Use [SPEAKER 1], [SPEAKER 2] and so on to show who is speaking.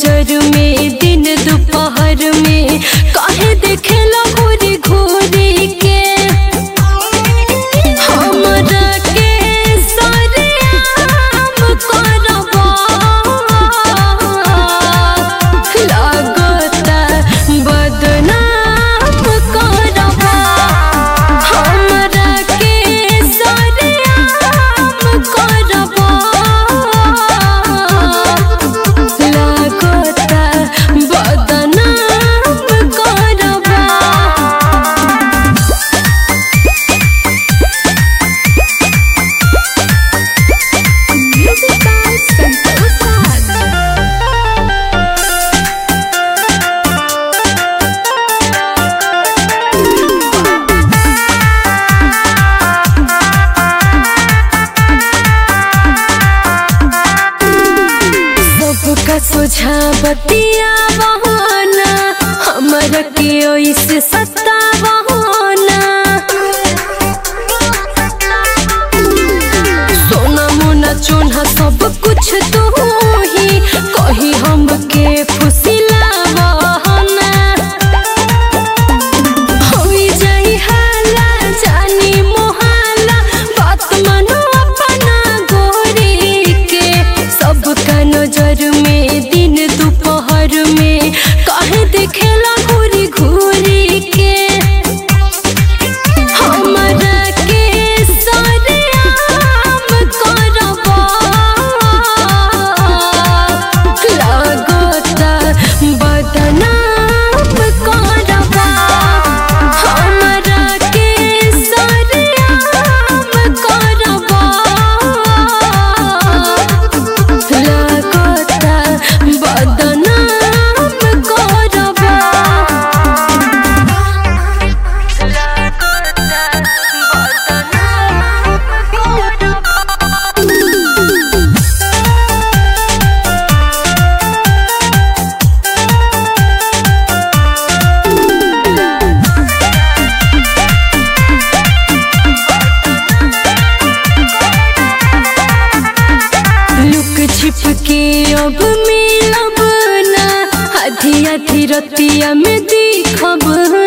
[SPEAKER 1] नजर में दिन दोपहर में काहे देखेला घूरी घूरी के हमरा के सरेआम करबा लागता बदनाम करबा हमरा के सरेआम करबा लागता बदनाम करबा Music by Santosh Raj. सबका सुझावतिया बहाना हमरा के ओइसे सत्ता बहाना सोना मोना चोना सब कुछ तू ही कही हमके फुसिला बहाना होई जाई हाला जानी मोहाला बात मानो अपना गोरी के सबका नजर में दिन दोपहर में काहे देखेला घूरी घूरी के हमरा के सरेआम करबा लागता बदनाम करबा हमरा के सरेआम करबा लागता बदनाम करबा लुक छिप के अब मिलब ना आधी आधी रतिया में दिखब